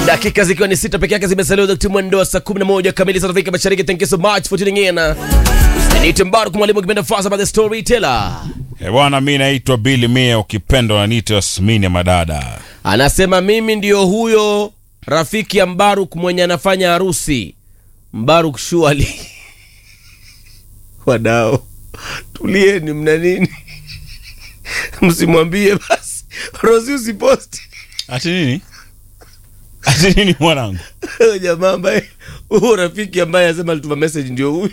dakika zikiwa ni sita peke yake zimesalia wakati mwendo wa saa 11 kamili za Afrika Mashariki. Thank you so much for tuning in. Ni Mbaruk mwalimu kipenda Fasa by the Storyteller. Eh, bwana mi naitwa Billy Mia ukipenda unaniita Yasmini ya madada. Anasema mimi ndio huyo rafiki ya Mbaruk mwenye anafanya harusi. Mbaruk shuali. Wadao. Tulieni mna nini? Msimwambie basi. Rosi usiposti. Ati nini? Ati nini mwanangu? Huyo jamaa ambaye huyo rafiki ambaye anasema alituma message ndio huyu.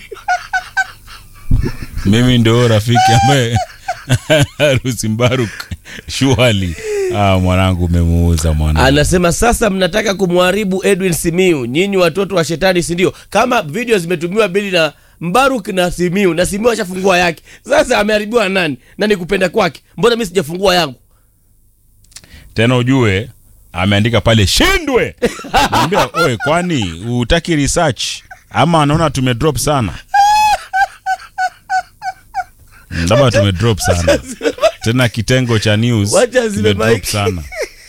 Mimi ndio rafiki ambaye harusi Mbaruk shuali. Ah, mwanangu umemuuza mwanangu. Anasema sasa mnataka kumharibu Edwin Simiu, nyinyi watoto wa shetani, si ndio? Kama video zimetumiwa Bili na Mbaruk na Simiu, na Simiu ashafungua yake, sasa ameharibiwa na nani? Na ni kupenda kwake, mbona mimi sijafungua yangu? Tena ujue ameandika pale shindwe. Naambia oe, kwani utaki research ama anaona tumedrop sana? Mm, Labda tumedrop sana. Tena kitengo cha news Wacha zime tumedrop mic. sana.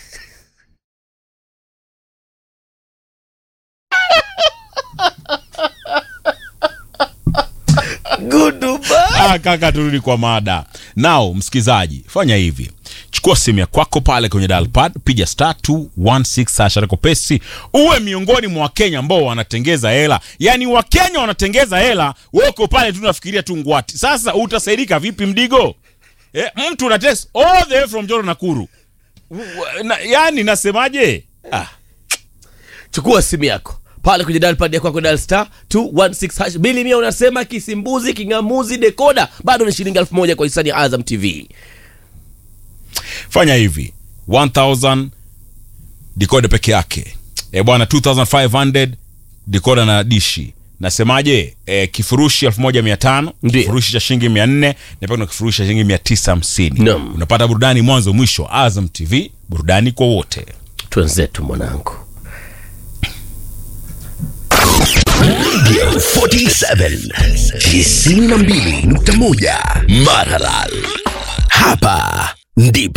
Goodbye. Ah, kaka, turudi kwa mada. Now, msikizaji, fanya hivi, chukua simu ya kwako pale kwenye dial pad, piga star 216 sasha reko pesi, uwe miongoni mwa Wakenya ambao wanatengeza hela. Yani Wakenya wanatengeza hela, wewe uko pale tu unafikiria tu ngwati. Sasa utasaidika vipi mdigo? Eh, mtu una text all the way from Joro Nakuru. W- Na, yani nasemaje? Ah, Chukua simu yako pale kwenye dial pad yako dial star 216 hash. Bili mia unasema kisimbuzi, kingamuzi, dekoda bado ni shilingi elfu moja kwa hisani ya Azam TV. fanya hivi 1000 decoder peke yake e bwana 2500 decoder na dishi nasemaje e, kifurushi 1500 Ndiyo. kifurushi cha shilingi 400 na pia kuna kifurushi cha shilingi 950 Naam. unapata burudani mwanzo mwisho Azam TV burudani kwa wote Twenzetu mwanangu. 47 92.1 Maralal. Hapa ndipo